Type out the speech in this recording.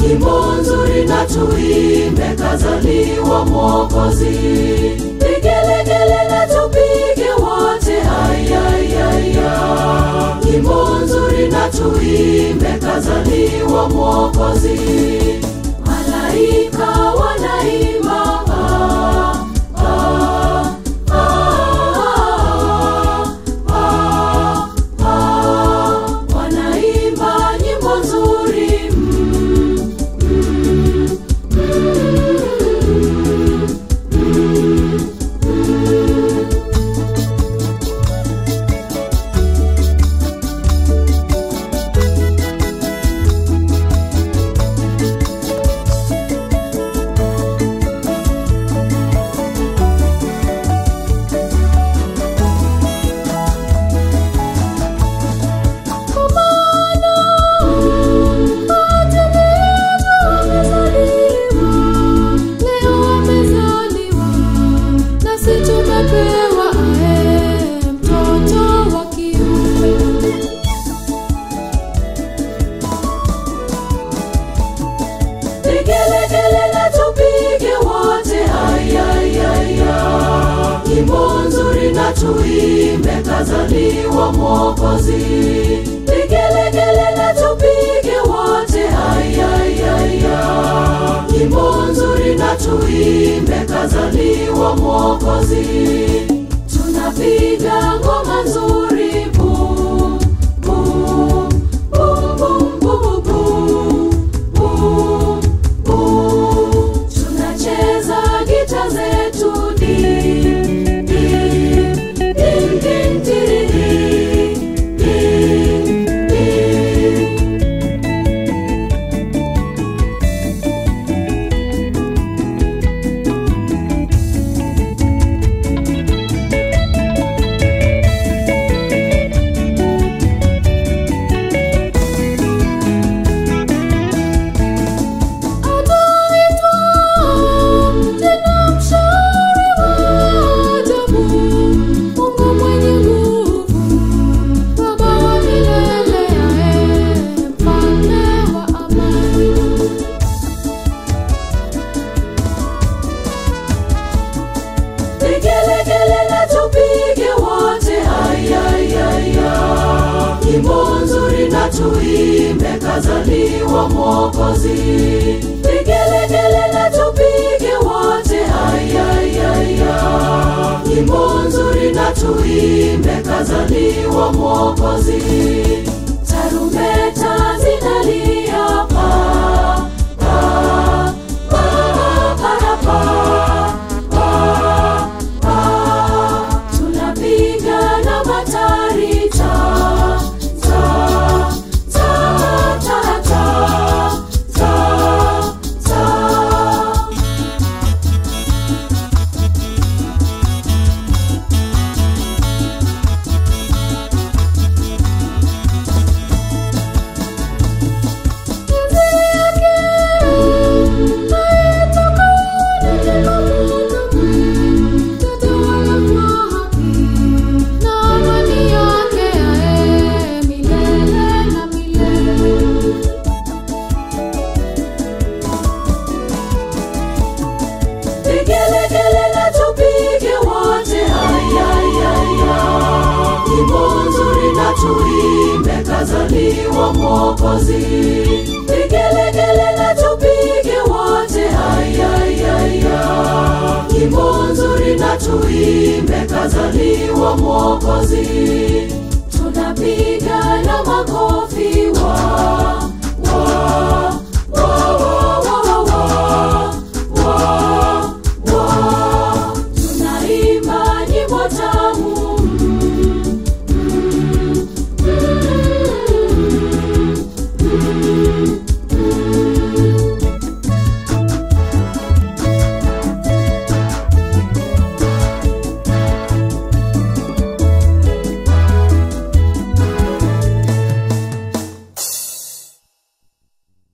nyimbo nzuri na tuimbe, kazaliwa Mwokozi. Vigelegele na tupige wote, ayayaya. Nyimbo nzuri na tuimbe, kazaliwa Mwokozi. Malaika wanaimba ah, ah, ah, ah, ah, wanaimba nyimbo nzuri mm, mm, Leo amezaliwa nasi tumepewa ae mtoto wa kiume. Vigelegele na tupige wote, ayayaya. Nyimbo nzuri na tuimbe, kazaliwa Mwokozi. Vigelegele na tupige wote, ayayaya. Nyimbo nzuri na tuimbe, kazaliwa Mwokozi. Tunapiga ngoma nzuri, boom, boom, boom, boom, boom, boom, boom, boom. Tunacheza gita zetu ding, ding, ding, ding, ding, ding, ding. Anaitwa tena mshauri wa ajabu, Mungu mwenye nguvu, Baba wa milele, ae mfalme wa amani. Vigelegele na tupige wote, ayayaya. Nyimbo nzuri na tuimbe, kazaliwa Mwokozi. Vigelegele na tupige wote, ayayaya. Nyimbo nzuri na tuimbe, kazaliwa Mwokozi. Tarumbeta zinalia pa, pa, pa, pa, pa, pa, pa. Tunapiga na matari ta, ta, ta, ta, ta, ta, ta. Vigelegele na tupige wote, ayayaya. Nyimbo nzuri na tuimbe, kazaliwa Mwokozi. Vigelegele na tupige wote, ayayaya. Nyimbo nzuri na tuimbe, kazaliwa Mwokozi. Tunapiga na makofi wa